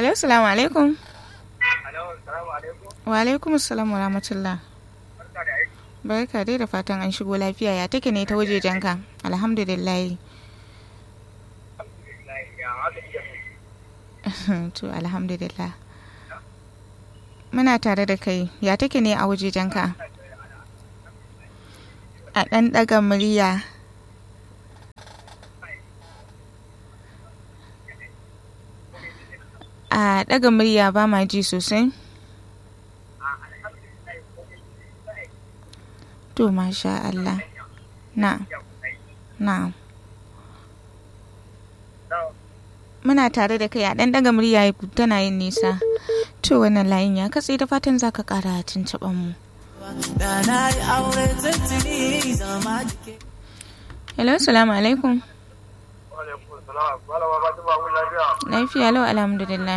hello salamu alaikum Alo, salamu alaikum. wa alaikum assalam wa rahmatullah Barka da aiki. barka dai da fatan an shigo lafiya ya take ne ta wajejenka alhamdulillah Alhamdulillah, ya haka iya. to alhamdulillah muna tare da kai ya take ne a wajejenka a ɗan ɗaga murya a ɗaga murya ba ma ji sosai to masha Allah na na muna tare da kai a ɗan ɗaga murya tana yin nisa to wannan layin ya katse da fatan zaka ƙara tuntuɓan mu Da na yi aure tuntuni zama jike. hello salamu alaikum Alaikum salam. Malama Fatima mun lafiya. lafiya lau alhamdulillah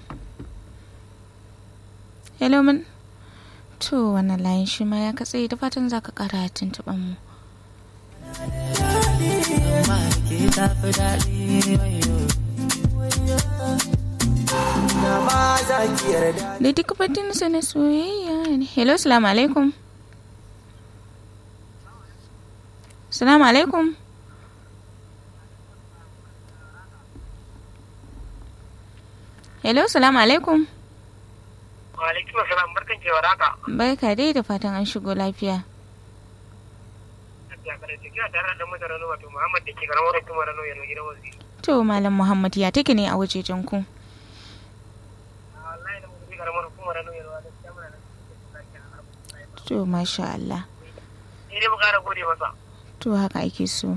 hello mun to wannan layin shi ma ya katse da fatan zaka ƙara tuntuɓan mu Amma ke tafi daɗi wayo. Da ma za ki yarda. da duk batunsa na soyayya ne hello salamu alaikum salamu alaikum hello salamu alaikum Wa alaikum salam. Barkan ke waraka. barka dai da fatan an shigo lafiya Ya kada take tare da mutane Rano wato Muhammad da ke karamar hukumar Rano ya gidan wasi. to malam muhammad ya take ne a wajejen ku Wallahi da mun bi karamar hukumar Rano ya da gaskiya muna nan. to masha Allah Ni dai mu kara gode masa. to haka ake so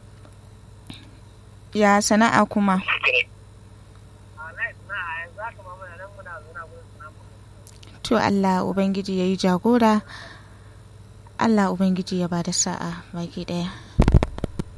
ya sana'a kuma Wallahi na yanzu haka ma muna nan muna zauna gurin sana'a. to Allah ubangiji ya yi jagora Allah ubangiji ya ba da sa'a baki daya